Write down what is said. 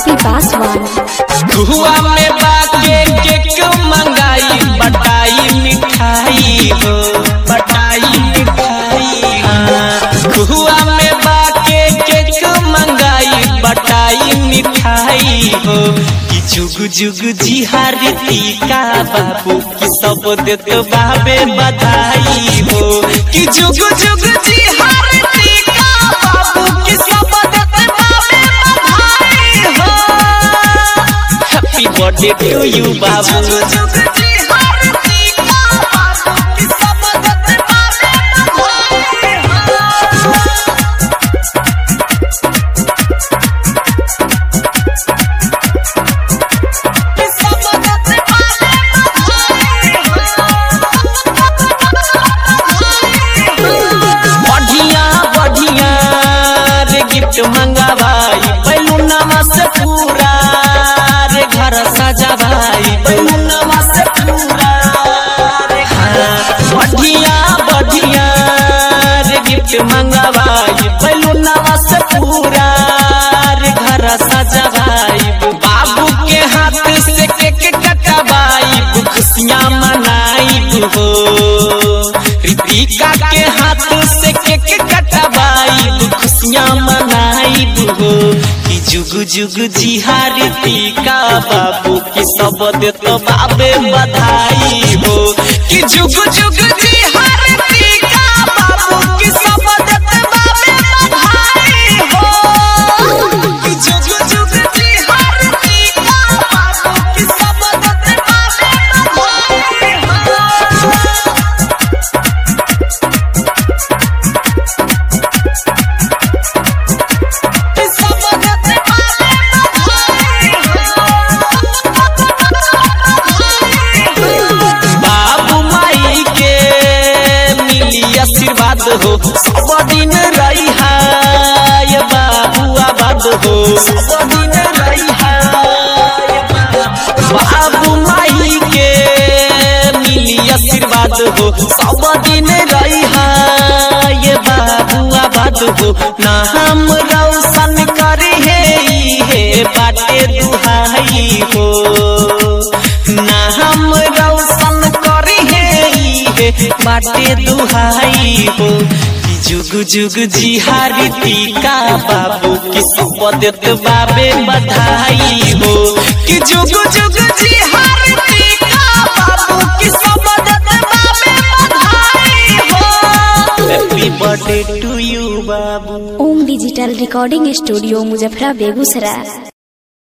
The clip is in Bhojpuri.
पासवान हुआ में बाके केक मंगाई बटाई मिठाई हो बटाई मिठाई हाँ। हुआ में बाके केक मंगाई बटाई मिठाई हो कि जुग जुग जी हारती का बाबू कि सब देत बाबे बधाई हो कि जुग जुग जी हारती का बाबू कि सब देत बाबे बधाई हो हैप्पी बर्थडे टू यू बाबू बढ़िया बढ़िया रे गिफ्ट मंगावाई बैलूनमा से पूरा रे घर सजावाई बैलूनमा से पूरा रे हाँ। बढ़िया बढ़िया रे गिफ्ट मंगावाई बैलूनमा से पूरा रे घर सजावाई बाबू के हाथ से केक कटवाई खुशियाँ मनाई हो रितिका के हाथ से केक कटवाई खुशियाँ मनाई हो कि जुग जुग जी हारितिका बाबू की सब देत बाबे बधाई हो कि जुग जुग जी हारितिका बाबू की सब देत बाबे बधाई हो कि जुग जुग जी हारितिका बाबू की सब देत बाबे बधाई हो बाबू माई के मिली आशीर्वाद हो सब दिन रही है बाबू आबाद हो सब दिन रही है बाबू माई के मिली आशीर्वाद हो सब दिन रही है ये बाबू आबाद हो ना हम रौशन करे हे बाटे दुहाई हो ना हम रौशन करे हे बाटे दुहाई हो कि जुग जुग जी हारती का बाबू कि सब देत बाबे बधाई हो कि जुग जुग जी हारती का बाबू कि सब देत बाबे बधाई हो हैप्पी बर्थडे टू यू बाबू ओम डिजिटल रिकॉर्डिंग स्टूडियो मुजफ्फरा बेगूसराय